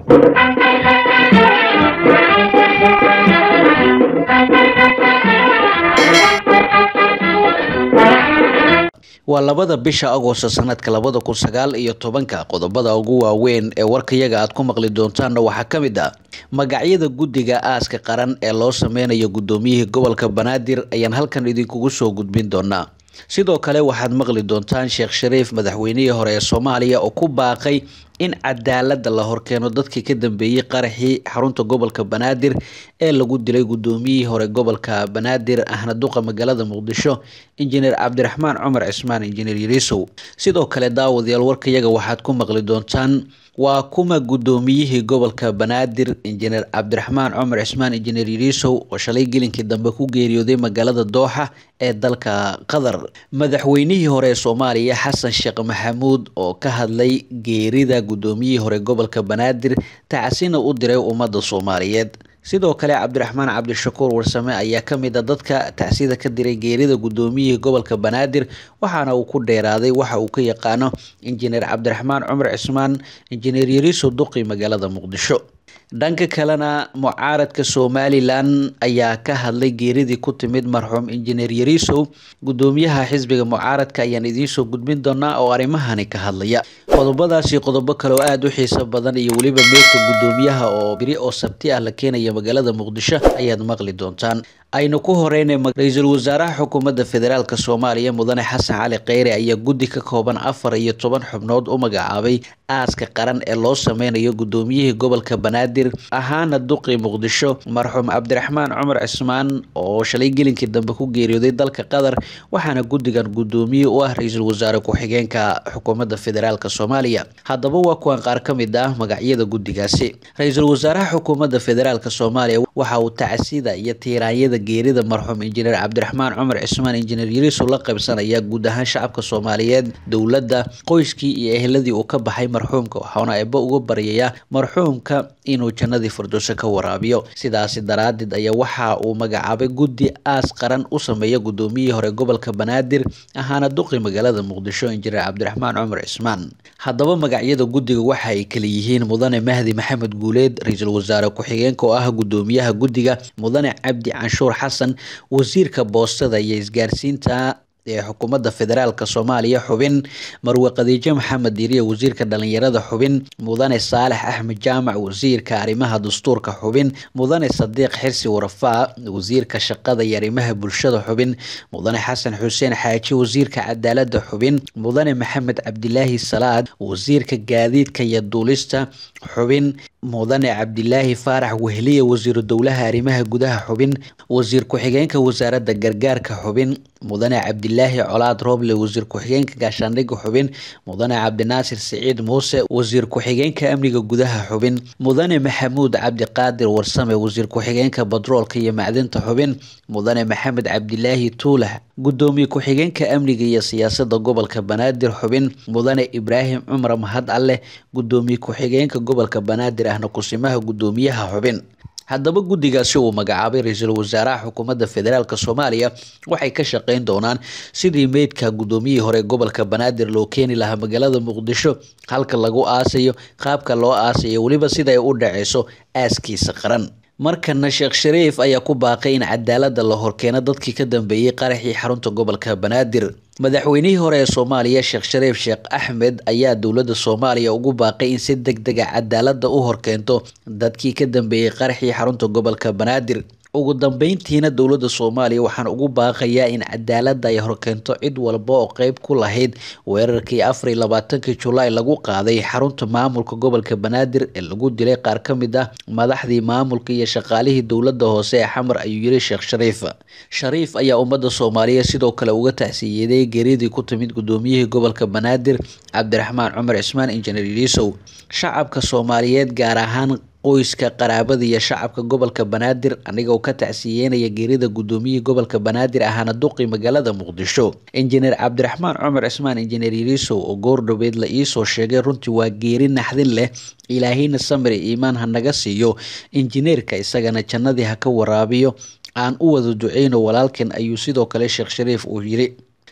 waa labada bisha agoosto sanadka labada kun sagaal iyo tobanka qodobada ugu waaweyn ee warkayaga aad ku maqli doontaanna waxaa ka mid ah magacyada guddiga aaska qaran ee loo sameynayo guddoomiyihii gobolka banaadir ayaan halkan idinkugu soo gudbin doonaa sidoo kale waxaad maqli doontaan sheekh shariif madaxweynihii hore ee soomaaliya oo ku baaqay in cadaalada la horkeeno dadkii ka dambeeyey qaraxii xarunta gobolka banaadir ee lagu dilay guddoomiyihii hore gobolka banaadir ahna duqa magaalada muqdisho injineer cabdiraxmaan cumar cismaan injineer yariisow sidoo kale daawadayaal warkayaga waxaad ku maqli doontaan waa kuma guddoomiyihii gobolka banaadir injineer cabdiraxmaan cumar cismaan injineer yariisow oo shalay gelinkii dambe ku geeriyooday magaalada dooxa ee dalka qatar madaxweynihii hore ee soomaaliya xasan sheekh maxamuud oo ka hadlay geerida guddoomiyihii hore gobolka banaadir tacasina u diray ummadda soomaaliyeed sidoo kale cabdiraxmaan cabdishakuur warsame ayaa ka mid a dadka tacsida ka diray geerida guddoomiyihii gobolka banaadir waxaana uu ku dheeraaday waxa uu ka yaqaano injineer cabdiraxmaan cumar cismaan injineer yariiso duqi magaalada muqdisho dhanka kalena mucaaradka somalilan ayaa ka hadlay geeridii ku timid marxuum injineer yariisow guddoomiyaha xisbiga mucaaradka ayaan idiinsoo gudbin doonaa oo arrimahani ka hadlaya qodobadaasi qodobo kale oo aada u xiiso badan iyo weliba meydka guddoomiyaha oo biri oo sabti ah la keenaya magaalada muqdisho ayaad maqli doontaan aynu ku horeynay ra-iisul wasaaraha xukuumadda federaalk soomaaliya mudane xasan cali kheyre ayaa guddi ka kooban afar iyo toban xubnood u magacaabay aaska qaran ee loo sameynayo guddoomiyihii gobolka banaadir ahaana duqi muqdisho marxuum cabdiraxmaan cumar cismaan oo shalay gelinkii dambe ku geeriyooday dalka qatar waxaana guddigan guddoomiye u ah ra-iisul wasaare ku-xigeenka xukuumadda federaalk soomaaliya haddaba waa kuwan qaar ka mid ah magacyada guddigaasi ra-iisul wasaaraha xukuumadda federaalk soomaaliya waxa uu tacsida iyo tiiraanyada geerida marxuum injineer cabdiraxmaan cumar cismaan injineer yariisow la qaybsanaya guud ahaan shacabka soomaaliyeed dowladda qoyskii iyo eheladii uu ka baxay marxuumka waxaana eebba uga baryayaa marxuumka inuu jannadii firdowso ka waraabiyo sidaasi daraaddeed ayaa waxa uu magacaabay guddi aas qaran u sameeya guddoomiyihii hore gobolka banaadir ahaana duqi magaalada muqdisho injineer cabdiraxmaan cumar cismaan haddaba magacyada guddiga waxa ay kala yihiin mudane mahdi maxamed guuleed ra-iisul wasaare ku-xigeenka oo ah guddoomiyaha guddiga mudane cabdi canshuur xasan wasiirka boostada iyo isgaarsiinta ee xukuumadda federaalk soomaaliya xubin marwe khadiijo maxamed diiriye wasiirka dhalinyarada xubin mudane saalex axmed jaamac wasiirka arrimaha dastuurka xubin mudane sadiiq xirsi warafaa wasiirka shaqada iyo arrimaha bulshada xubin mudane xasan xuseen xaaji wasiirka cadaalada xubin mudane maxamed cabdilaahi salaad wasiirka gaadiidka iyo duulista xubin mudane cabdilaahi faarax wehliye wasiiru dowlaha arrimaha gudaha xubin wasiir ku-xigeenka wasaaradda gargaarka xubin mudane cabdilaahi colaad rooble wasiir ku-xigeenka gaashaandhigga xubin mudane cabdinaasir siciid muuse wasiir ku-xigeenka amniga gudaha xubin mudane maxamuud cabdiqaadir warsame wasiir ku-xigeenka batroolka iyo macdinta xubin mudane maxamed cabdilaahi tuulax guddoomiye ku-xigeenka amniga iyo siyaasada gobolka banaadir xubin mudane ibraahim cumar mahad alleh guddoomiye ku-xigeenka gobolka banaadir ahna kusimaha guddoomiyaha xubin haddaba guddigaasi uu magacaabay ra-iisul wasaaraha xukuumadda federaalk soomaaliya waxay ka shaqeyn doonaan sidii meydka guddoomiyihii hore gobolka banaadir loo keeni lahaa magaalada muqdisho halka lagu aasayo qaabka loo aasayo weliba sida ay u dhaceyso aaskiisa qaran markana sheekh shariif ayaa ku baaqay in cadaalada la horkeeno dadkii ka dambeeyey qaraxii xarunta gobolka banaadir madaxweynihii hore ee soomaaliya sheekh shariif sheekh axmed ayaa dowladda soomaaliya ugu baaqay in si deg dega cadaalada u horkeento dadkii ka dambeeyey qaraxii xarunta gobolka banaadir ugu dambeyntiina dowladda soomaaliya waxaan ugu baaqayaa in cadaalada ay horkeento cid walba oo qeyb ku lahayd weerarkii afar iyo labaatankii julaay lagu qaaday xarunta maamulka gobolka banaadir ee lagu dilay qaar ka mid ah madaxdii maamulka iyo shaqaalihii dowladda hoose ee xamar ayuu yiri sheekh shariif shariif ayaa ummadda soomaaliya sidoo kale uga tacsiyeeday geeridii ku timid guddoomiyihii gobolka banaadir cabdiraxmaan cumar cismaan injineer yariisow shacabka soomaaliyeed gaar ahaan qoyska qaraabada iyo shacabka gobolka banaadir anigoo ka tacsiyeynaya geerida guddoomiyihii gobolka banaadir ahaana duqi magaalada muqdisho injineer cabdiraxmaan cumar cismaan injineer yariisow oo goordhoweed la iisoo sheegay runtii waa geeri naxdin leh ilaahayna samir iimaan ha naga siiyo injineerka isagana jannadii ha ka waraabiyo aan u wada duceyno walaalkan ayuu sidoo kale sheekh shariif uu yiri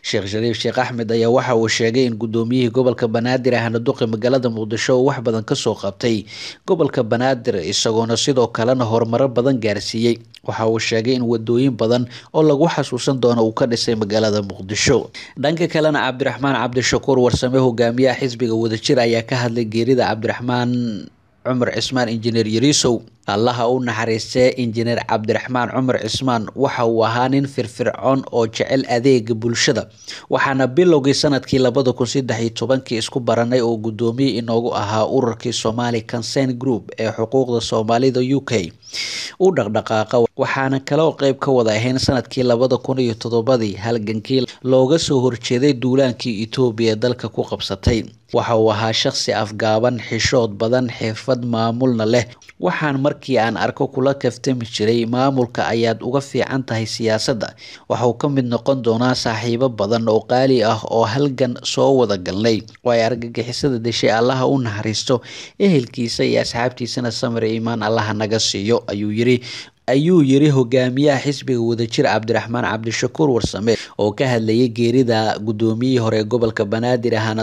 sheekh shariif sheekh axmed ayaa waxa uu sheegay in gudoomiyihii gobolka banaadir ahna duqi magaalada muqdisho uu wax badan kasoo qabtay gobolka banaadir isagoona sidoo kalena horumaro badan gaarsiiyey waxa uu sheegay in wadooyin badan oo lagu xasuusan doono uu ka dhisay magaalada muqdisho dhanka kalena cabdiraxmaan cabdishakuur warsame hogaamiyaha xisbiga wadajir ayaa ka hadlay geerida cabdiraxmaan cumar cismaan injineer yariisow allaha u naxariistee injineer cabdiraxmaan cumar cismaan waxa uu ahaa nin firfircoon oo jecel adeega bulshada waxaana bilowgii sanadkii labada kun saddex iyo tobankii isku baranay oo guddoomiye inoogu ahaa ururkii somali consent group ee xuquuqda soomaalida u k u dhaqdhaqaaqa waxaana kaloo qeyb ka wada ahayn sanadkii labada kun iyo toddobadii halgankii looga soo horjeeday duulaankii etoobiya ee dalka ku qabsatay waxa uu ahaa shaqsi afgaaban xishood badan xirfad maamulna leh waxaan markii aan arko kula kaftami jiray maamulka ayaad uga fiican tahay siyaasadda waxauu ka mid noqon doonaa saaxiibo badan oo qaali ah oo halgan soo wada galnay oo ay argagixisada deshay allaha u naxariisto ehelkiisa iyo asxaabtiisana samir iimaan allaha naga siiyo ayuu yiri ayuu yiri hogaamiyaha xisbiga wadajir cabdiraxmaan cabdishakuur warsame oo ka hadlayay geerida guddoomiyihii hore ee gobolka banaadir ahaana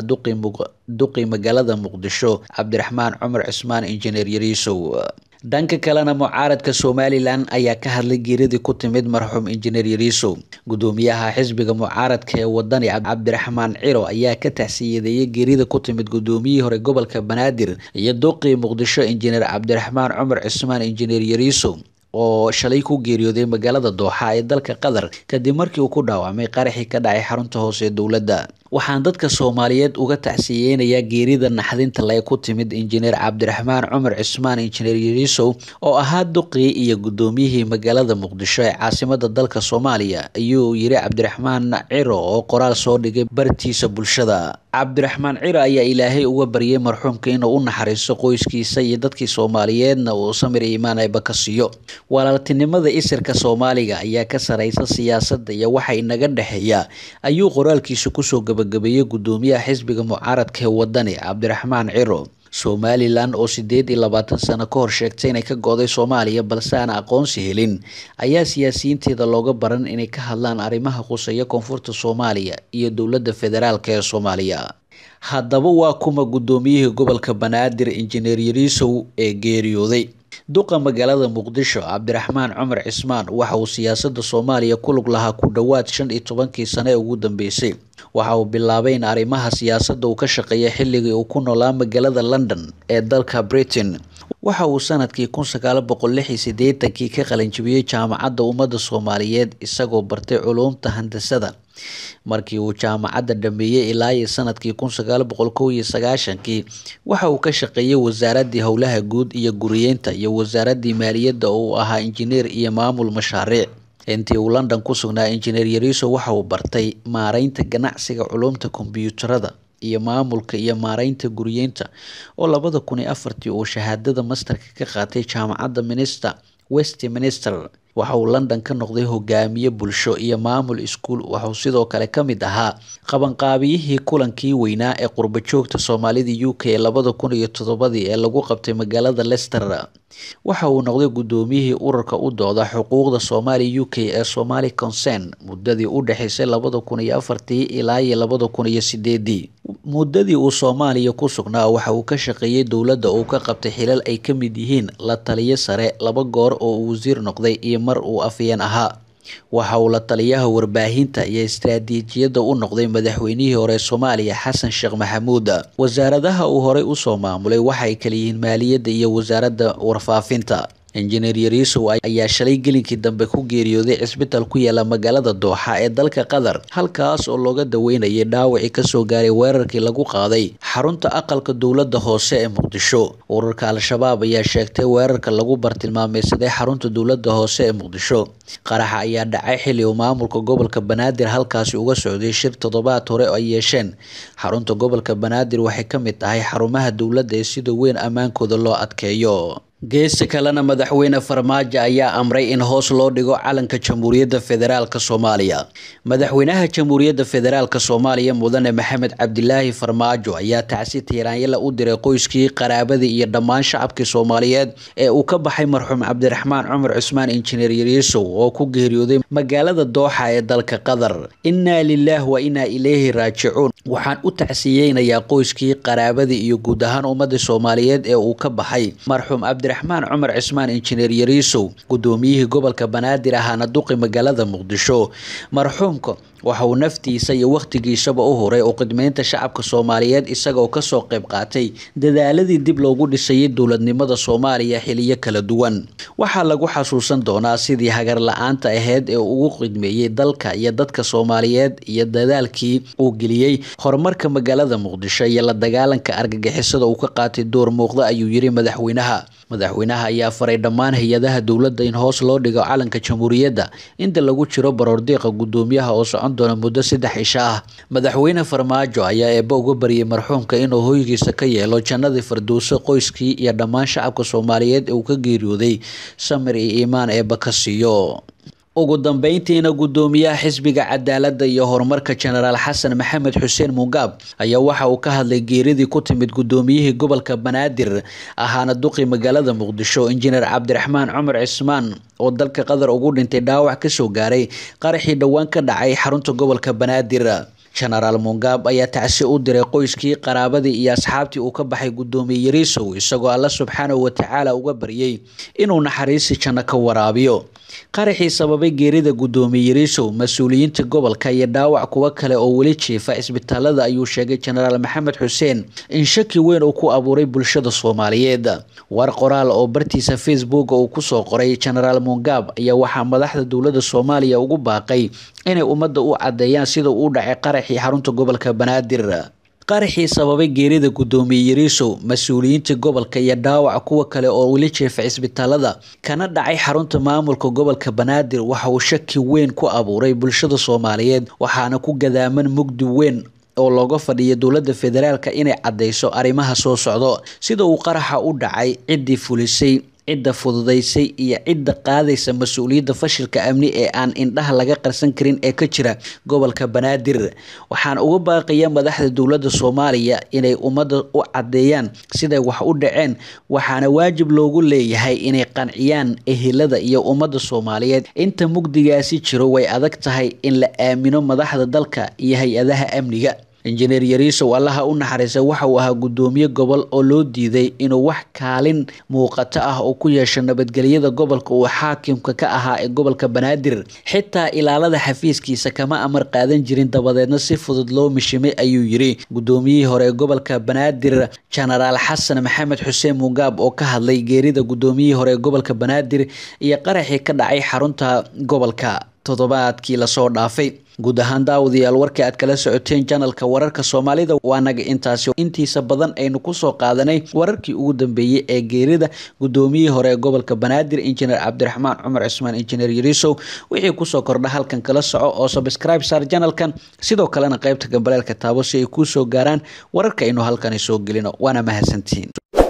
duqi magaalada muqdisho cabdiraxmaan cumar cismaan injineer yariisow dhanka kalena mucaaradka somalilan ayaa ka hadlay geeridii ku timid marxuum injineer yariisow gudoomiyaha xisbiga mucaaradka ee wadani cabdiraxmaan ciro ayaa ka tacsiyadeeyay geerida ku timid gudoomiyihii hore gobolka banaadir iyo duqii muqdisho injineer cabdiraxmaan cumar cismaan injineer yariisow oo shalay ku geeriyooday magaalada dooxa ee dalka qatar kadib markii uu ku dhaawacmay qaraxii ka dhacay xarunta hoose ee dowladda waxaan dadka soomaaliyeed uga tacsiyeynayaa geerida naxdinta le ku timid injineer cabdiraxmaan cumar cismaan injineer yariisow oo ahaa duqii iyo gudoomiyihii magaalada muqdisho ee caasimada dalka soomaaliya ayuu yiri cabdiraxmaan ciro oo qoraal soo dhigay bartiisa bulshada cabdiraxmaan ciro ayaa ilaahay uga baryay marxuumka inuu u naxariisto qoyskiisa iyo dadkii soomaaliyeedna uu samir iimaan ayba ka siiyo walaaltinimada isirka soomaaliga ayaa ka sareysa siyaasadda iyo waxa inaga dhexeeya ayuu qoraalkiisa kusoo gabagabeeyey gudoomiyaha xisbiga mucaaradka ee wadani cabdiraxmaan ciro somalilan oo sideed iyo labaatan sano ka hor sheegtay inay ka go-day soomaaliya balse aan aqoonsi helin ayaa siyaasiyiinteeda looga baran inay ka hadlaan arrimaha quseeya koonfurta soomaaliya iyo dowladda federaalk ee soomaaliya haddaba waa kuma gudoomiyihii gobolka banaadir injineer yariisow ee geeriyooday duqa magaalada muqdisho cabdiraxmaan cumar cismaan waxa uu siyaasada soomaaliya ku lug lahaa ku dhowaad shan iyo tobankii sano ee ugu dambeysay waxa uu bilaabay in arrimaha siyaasadda uu ka shaqeeya xilligii uu ku noolaa magaalada london ee dalka britain waxa uu sanadkii kun sagaal boqol lix iyo sideetankii ka qalinjibiyey jaamacadda ummadda soomaaliyeed isagoo bartay culuumta handasada markii uu jaamacadda dhameeyey ilaa iyo sanadkii kun sagaal boqol kow iyo sagaashankii waxa uu ka shaqeeyey wasaaradii howlaha guud iyo guriyeynta iyo wasaaradii maaliyadda oo uu ahaa injineer iyo maamul mashaariic intii uu london ku sugnaa injineer yariiso waxa uu bartay maareynta ganacsiga culumta kombyuutarada iyo maamulka iyo maareynta guriyeynta oo labada kun iyo afartii uu shahaadada masterka ka qaatay jaamacadda minster westminster waxa uu london ka noqday hogaamiye bulsho iyo maamul iskuul waxauu sidoo kale ka mid ahaa qabanqaabiyihii kulankii weynaa ee qurbajoogta soomaalida u k ee labada kun iyo toddobadii ee lagu qabtay magaalada lester waxa uu noqday gudoomiyihii ururka u dooda xuquuqda soomaaliya u k ee somali concern muddadii u dhexeysay labada kun iyo afartii ilaa iyo labada kun iyo sideedii muddadii uu soomaaliya ku sugnaa waxa uu ka shaqeeyey dowladda uu ka qabtay xilal ay ka mid yihiin la taliyo sare laba goor oo uu wasiir noqday iyo mar uu afyeen ahaa waxa uu la taliyaha warbaahinta iyo istaraatiijiyadda u noqday madaxweynihii hore soomaaliya xasan sheekh maxamuud wasaaradaha uu horey usoo maamulay waxay kala yihiin maaliyadda iyo wasaaradda warfaafinta injineer yariisow ayaa shalay gelinkii dambe ku geeriyooday cisbitaal ku yaala magaalada dooxa ee dalka qatar halkaas oo looga daweynayay dhaawacii kasoo gaaray weerarkii lagu qaaday xarunta aqalka dowladda hoose ee muqdisho ururka al-shabaab ayaa sheegtay weerarka lagu bartilmaameysaday xarunta dowladda hoose ee muqdisho qaraxa ayaa dhacay xilli uu maamulka gobolka banaadir halkaasi uga socday shir toddobaad hore ay yeesheen xarunta gobolka banaadir waxay ka mid tahay xarumaha dowladda ee sida weyn ammaankooda loo adkeeyo geesta kalena madaxweyne farmaajo ayaa amray in hoos loo dhigo calanka jamhuuriyadda federaalk soomaaliya madaxweynaha jamhuuriyadda federaalk soomaaliya mudane maxamed cabdilaahi farmaajo ayaa tacsi tiiraanyala u diray qoyskii qaraabadii iyo dhammaan shacabkii soomaaliyeed ee uu ka baxay marxuum cabdiraxmaan cumar cusmaan injineer yariisow oo ku geeriyooday magaalada dooxa ee dalka qatar innaa lilaah wa innaa ilayhi raajicuun waxaan u tacsiyeynayaa qoyskii qaraabadii iyo guud ahaan ummadda soomaaliyeed ee uu ka baxay marxuum cabdiraxmaan cumar cismaan injineer yariisow gudoomiyihii gobolka banaadir ahaana duqi magaalada muqdisho marxuumka waxa uu naftiisa iyo wakhtigiisaba u huray oo khidmeynta shacabka soomaaliyeed isagaoo kasoo qayb qaatay dadaaladii dib loogu dhisayay dowladnimada soomaaliya xiliyo kala duwan waxaa lagu xasuusan doonaa sidii hagar la-aanta aheyd ee ugu khidmeeyey dalka iyo dadka soomaaliyeed iyo dadaalkii uu geliyey horumarka magaalada muqdisho iyo la dagaalanka argagixisada uu ka qaatay door muuqda ayuu yiri madaxweynaha madaxweynaha ayaa faray dhammaan hay-adaha dowladda in hoos loo dhigo calanka jamhuuriyadda inta lagu jiro baroordiiqa gudoomiyaha oo socon doona muddo saddex isha ah madaxweyne farmaajo ayaa eebba uga baryay marxuumka inuu hoygiisa ka yeelo jannadii firdowso qoyskii iyo dhammaan shacabka soomaaliyeed ee uu ka geeriyooday samir iyo iimaan eebba ka siiyo ugu dambeyntiina gudoomiyaha xisbiga cadaaladda iyo horumarka jenaraal xasan maxamed xuseen mugaab ayaa waxa uu ka hadlay geeridii ku timid gudoomiyihii gobolka banaadir ahaana duqi magaalada muqdisho injineer cabdiraxmaan cumar cismaan oo dalka qatar ugu dhintay dhaawac kasoo gaaray qaraxii dhowaan ka dhacay xarunta gobolka banaadir jenaraal mungaab ayaa tacsi u diray qoyskii qaraabadii iyo asxaabtii uu ka baxay gudoomiye yariisow isagoo alla subxaanahu watacaala uga baryay inuu naxariisi janno ka waraabiyo qaraxii sababay geerida gudoomiye yariisow mas-uuliyiinta gobolka iyo dhaawac kuwo kale oo weli jiifa isbitaalada ayuu sheegay jenaraal maxamed xuseen in shaki weyn uu ku abuuray bulshada soomaaliyeed war qoraal oo bartiisa facebook uu kusoo qoray jenaraal mungaab ayaa waxaa madaxda dowladda soomaaliya ugu baaqay inay ummadda u cadeeyaan sida uu dhacay qaraxii xarunta gobolka banaadir qaraxii sababay geerida gudoomiye yariisow mas-uuliyiinta gobolka iyo dhaawac kuwa kale oo weli jeefa cisbitaalada kana dhacay xarunta maamulka gobolka banaadir waxa uu shaki weyn ku abuuray bulshada soomaaliyeed waxaana ku gadaaman mugdi weyn oo looga fadhiya dowladda federaalka inay cadeyso arrimaha soo socdo sida uu qaraxa u dhacay ciddii fulisay cidda fududaysay iyo cidda qaadaysa mas-uuliyadda fashilka amni ee aan indhaha laga qarsan karin ee ka jira gobolka banaadir waxaan uga baaqaya madaxda dowladda soomaaliya inay ummadda u cadeeyaan siday wax u dhaceen waxaana waajib loogu leeyahay inay qanciyaan ehelada iyo ummadda soomaaliyeed inta mugdigaasi jiro way adag tahay in la aamino madaxda dalka iyo hay-adaha amniga injineer yariisow allaha u naxariisa waxa uu ahaa gudoomiye gobol oo loo diiday inuu wax kaalin muuqato ah oo ku yeesho nabadgelyada gobolka uu xaakimka ka ahaa ee gobolka banaadir xitaa ilaalada xafiiskiisa kama amar qaadan jirin dabadeedna si fudud loo mishimay ayuu yiri gudoomiyihii hore ee gobolka banaadir jenaraal xasan maxamed xuseen mugaab oo ka hadlay geerida gudoomiyihii hore ee gobolka banaadir iyo qaraxii ka dhacay xarunta gobolka toddobaadkii lasoo dhaafay guud ahaan daawadayaal warkii aad kala socoteen janalka wararka soomaalida waa naga intaasi intiisa badan aynu kusoo qaadanay wararkii ugu dambeeyey ee geerida gudoomiyihii hore ee gobolka banaadir injineer cabdiraxmaan cumar cismaan injineer yariisow wixii kusoo kordha halkan kala soco oo subscribe saar janalkan sidoo kalena qeybta gambaleelka taabo si ay kuu soo gaaraan wararka aynu halkani soo gelino waana mahadsantihiin